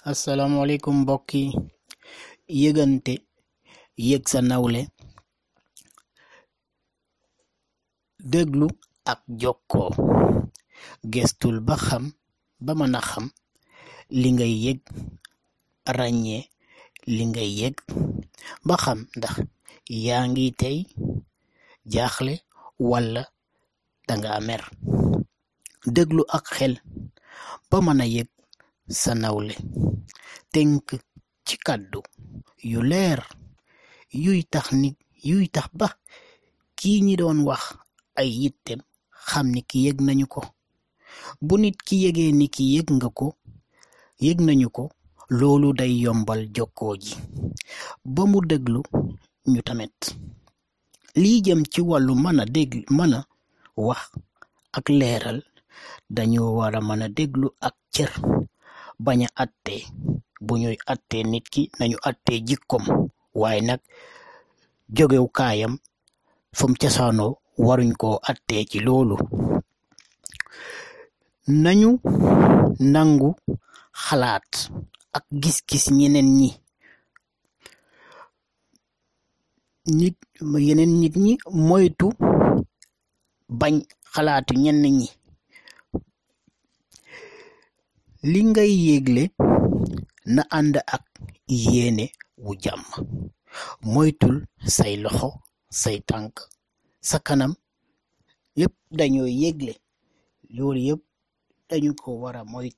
asalaamaaleykum mbokk yi yëgante yëg sa nawle déglu ak jokkoo gestul ba xam ba mën a xam li ngay yëg ràññee li ngay yëg ba xam ndax yaa ngi tey jaaxle walla danga mer déglu ak xel ba mën a yëg sa nawle tënk ci kàddu yu leer yuy tax nit yuy tax ba kii ñi doon wax ay yittem xam ni ki yëg nañu ko bu nit ki yëgee ni ki yëg nga ko yëg nañu ko loolu day yombal jokkoo ji ba mu déglu ñu tamit lii jëm ci wàllu mën a dégg mën a wax ak leeral dañu war a mën a déglu ak cër bañ a attee bu ñuy attee nit ki nañu attee jikkom waaye nag jógew kaayam fum cosaanoo waruñ koo attee ci loolu nañu nangu xalaat ak gis-gis ñeneen ñi nit yeneen nit ñi moytu bañ xalaatu ñenn ñi li ngay yégle na ànd ak yéene wu jàmm moytul say loxo say tànk sa kanam yépp dañoo yégle loolu yépp dañu ko war a moytu